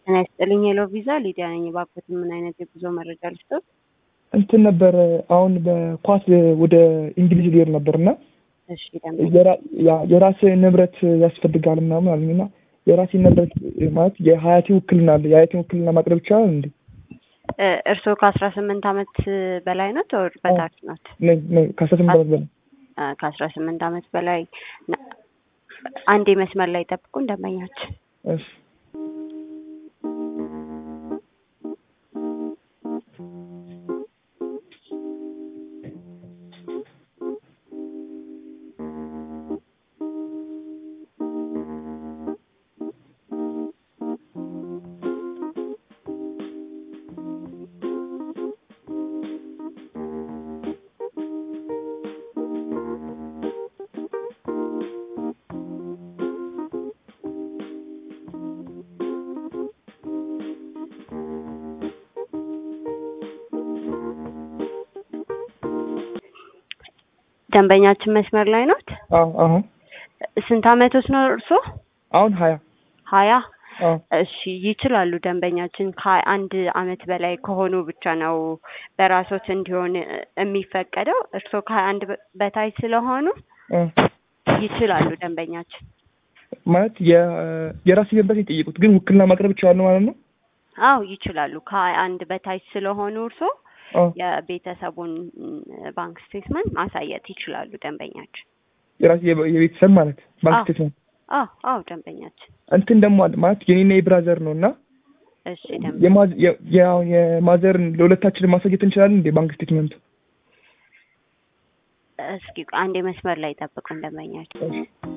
ጤና ይስጥልኝ ሄሎ ቪዛ ሊዲያ ነኝ። እባክዎት ምን አይነት የጉዞ መረጃ ልስጥዎት? እንትን ነበር አሁን በኳስ ወደ እንግሊዝ ሊሄድ ነበር እና እሺ ደንበኛ የራሴ ንብረት ያስፈልጋል ምናምን አሉኝ እና የራሴ ንብረት ማለት የሀያቴ ውክልና አለ። የሀያቴ ውክልና ማቅረብ ይቻላል እንዴ? እ እርስዎ ከአስራ ስምንት አመት በላይ ኖት ወር በታች ኖት? ነኝ ነኝ ከአስራ ስምንት አመት በላይ እ ከአስራ ስምንት አመት በላይ ና- አንዴ መስመር ላይ ጠብቁን ደንበኛችን እሺ ደንበኛችን መስመር ላይ ኖት? አዎ አሁን ስንት አመቶት ነው እርስዎ? አሁን ሀያ ሀያ አዎ እሺ ይችላሉ። ደንበኛችን ከሀያ አንድ አመት በላይ ከሆኑ ብቻ ነው በራሶት እንዲሆን የሚፈቀደው። እርስዎ ከሀያ አንድ በታች ስለሆኑ እ ይችላሉ ደንበኛችን። ማለት የ- የራሴ ንብረት የጠየቁት ግን ውክልና ማቅረብ ይችላሉ ማለት ነው? አዎ ይችላሉ። ከሀያ አንድ በታች ስለሆኑ እርስዎ አዎ የቤተሰቡን ባንክ ስቴትመንት ማሳየት ይችላሉ ደንበኛችን። የራሴ የቤ- የቤተሰብ ማለት ባንክ አዎ። ስቴትመንት አዎ አዎ ደንበኛችን። እንትን ደግሞ አለ ማለት የኔና የብራዘር ነው እና እሺ ደንበኛ የማዝ- የ- የ- የማዘርን ለሁለታችን ማሳየት እንችላለን እንዴ ባንክ ስቴትመንቱ? እስኪ አንዴ መስመር ላይ ጠብቁን ደንበኛችን። እሺ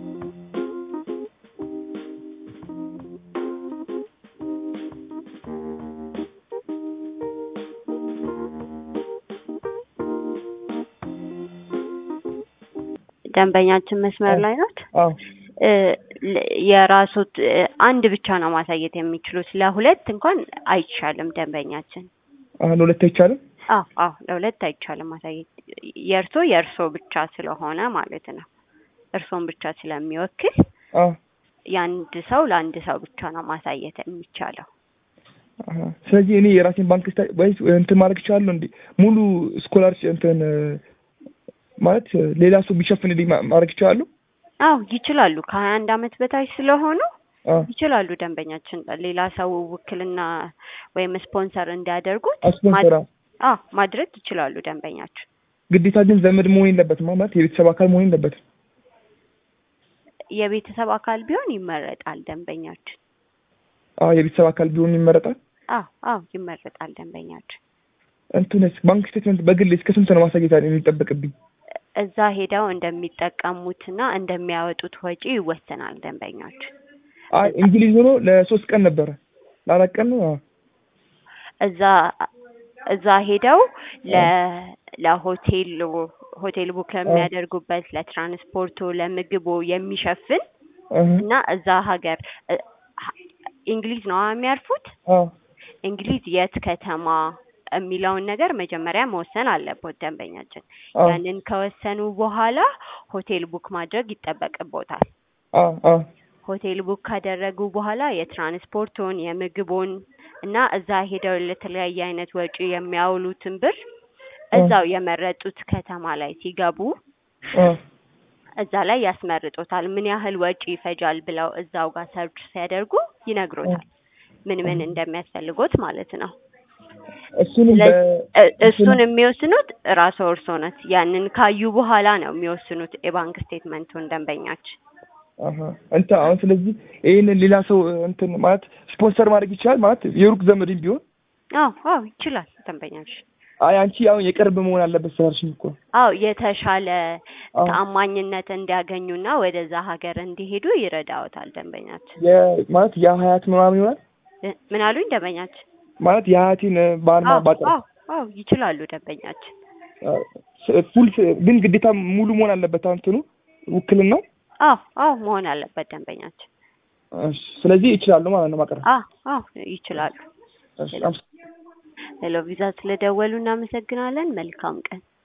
ደንበኛችን መስመር ላይ ናት። አዎ እ ለ- የራሶት እ አንድ ብቻ ነው ማሳየት የሚችሉት። ለሁለት እንኳን አይቻልም ደንበኛችን። አሁን ሁለት አይቻልም? አዎ አዎ ለሁለት አይቻልም ማሳየት። የእርሶ የእርሶ ብቻ ስለሆነ ማለት ነው። እርሶን ብቻ ስለሚወክል አዎ የአንድ ሰው ለአንድ ሰው ብቻ ነው ማሳየት የሚቻለው። አሀ። ስለዚህ እኔ የራሴን ባንክ ስታ ወይስ እንትን ማድረግ ይችላለሁ እንዴ? ሙሉ ስኮላርሽ እንትን እ ማለት እ ሌላ ሰው ቢሸፍንልኝ ማ- ማድረግ ይችላሉ? አዎ ይችላሉ። ከሀያ አንድ አመት በታች ስለሆኑ አዎ ይችላሉ ደንበኛችን። ሌላ ሰው ውክልና ወይም ስፖንሰር እንዲያደርጉት ስፖንሰር ማድ- አዎ ማድረግ ይችላሉ ደንበኛችን። ግዴታ ግን ዘመድ መሆን የለበትም ማለት የቤተሰብ አካል መሆን የለበትም። የቤተሰብ አካል ቢሆን ይመረጣል ደንበኛችን። አዎ የቤተሰብ አካል ቢሆን ይመረጣል። አዎ አዎ ይመረጣል ደንበኛችን። እንትንስ ባንክ ስቴትመንት በግል እስከ ስንት ነው ማሳየት የሚጠበቅብኝ? እዛ ሄደው እንደሚጠቀሙትና እንደሚያወጡት ወጪ ይወሰናል ደንበኛችን። አይ እንግሊዝ ሆኖ ለሶስት ቀን ነበረ ለአራት ቀን ነው። አዎ እዛ እዛ ሄደው ለ ለሆቴል ሆቴል ቡክ ለሚያደርጉበት ለትራንስፖርቱ፣ ለምግቡ የሚሸፍን እህ እና እዛ ሀገር እ ሀ- እንግሊዝ ነው የሚያርፉት። አዎ እንግሊዝ የት ከተማ የሚለውን ነገር መጀመሪያ መወሰን አለቦት ደንበኛችን። አዎ ያንን ከወሰኑ በኋላ ሆቴል ቡክ ማድረግ ይጠበቅቦታል። አዎ አዎ ሆቴል ቡክ ካደረጉ በኋላ የትራንስፖርቱን፣ የምግቡን እና እዛ ሄደው ለተለያየ አይነት ወጪ የሚያውሉትን ብር እዛው የመረጡት ከተማ ላይ ሲገቡ አዎ እዛ ላይ ያስመርጦታል። ምን ያህል ወጪ ይፈጃል ብለው እዛው ጋር ሰርች ሲያደርጉ ይነግሮታል። ምን ምን እንደሚያስፈልጎት ማለት ነው። እሱንም በ ስለዚህ እ- እሱን የሚወስኑት ራስዎ እርስዎ ነት። ያንን ካዩ በኋላ ነው የሚወስኑት የባንክ ስቴትመንቱን ደንበኛችን። አሀ እንትን አሁን ስለዚህ ይሄንን ሌላ ሰው እንትን ማለት ስፖንሰር ማድረግ ይችላል ማለት የሩቅ ዘመድም ቢሆን አዎ አዎ ይችላል ደንበኛችን። አይ አንቺ አሁን የቅርብ መሆን አለበት ስላልሽኝ እኮ አዎ የተሻለ አዎ ተአማኝነት እንዲያገኙና ወደዛ ሀገር እንዲሄዱ ይረዳዎታል ደንበኛችን። የ- ማለት የሀያት ምናምን ይሆናል እ ምን አሉኝ ደንበኛችን? ማለት የሀያቴን ባርማ አዎ ባጠር አዎ አዎ ይችላሉ ደንበኛችን። ፉል ግን ግዴታ ሙሉ መሆን አለበት እንትኑ ውክልናው። አዎ አዎ መሆን አለበት ደንበኛችን። እሺ ስለዚህ ይችላሉ ማለት ነው ማቅረብ። አዎ አዎ ይችላሉ። እሺ አመስ- ሄሎ ቪዛ ስለደወሉ እናመሰግናለን። መልካም ቀን።